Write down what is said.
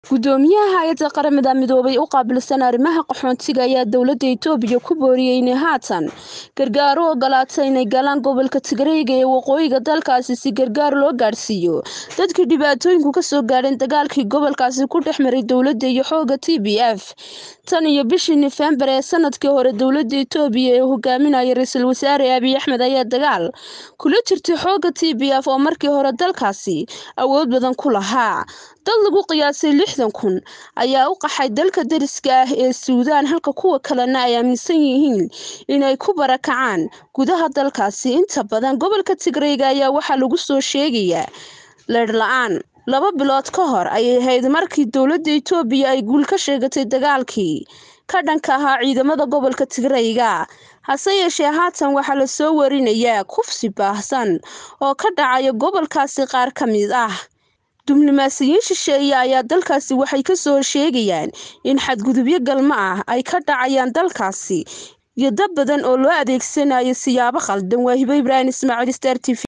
gudoomiyaha hay-adda qaramada midoobay u qaabilsan arrimaha qaxoontiga ayaa dowladda itoobiya ku booriyey inay haatan gargaar u ogolaata inay galaan gobolka tigreega ee waqooyiga dalkaasi si gargaar loo gaadhsiiyo dadkii dhibaatooyinku kasoo gaadheen dagaalkii gobolkaasi ku dhex maray dowladda iyo xooga t b f tan iyo bishii nofembar ee sanadkii hore dowladda itoobiya ee hogaaminaya ra-iisul wasaare abiy axmed ayaa dagaal kula jirtay xooga t b f oo markii hore dalkaasi awood badan ku lahaa dad lagu qiyaasay lixdan kun ayaa u qaxay dalka dariska ah ee suudaan halka kuwa kalena ay aaminsan yihiin inay ku barakacaan gudaha dalkaasi inta badan gobolka tigreyga ayaa waxaa lagu soo sheegayaa leedh la-aan laba bilood ka hor ayay ahayd markii dowladda itoobiya ay guul ka sheegatay dagaalkii ka dhanka ahaa ciidamada gobolka tigreyga hase yeeshee haatan waxaa lasoo warinayaa kufsi baahsan oo ka dhacaya gobolkaasi qaar ka mid ah diblomaasiyiin shisheeye ayaa dalkaasi waxay kasoo sheegayaan in xadgudubyo galmo ah ay ka dhacayaan dalkaasi iyo dad badan oo loo adeegsanayo siyaabo khaldan waa hibo ibraahim ismaaciil star t v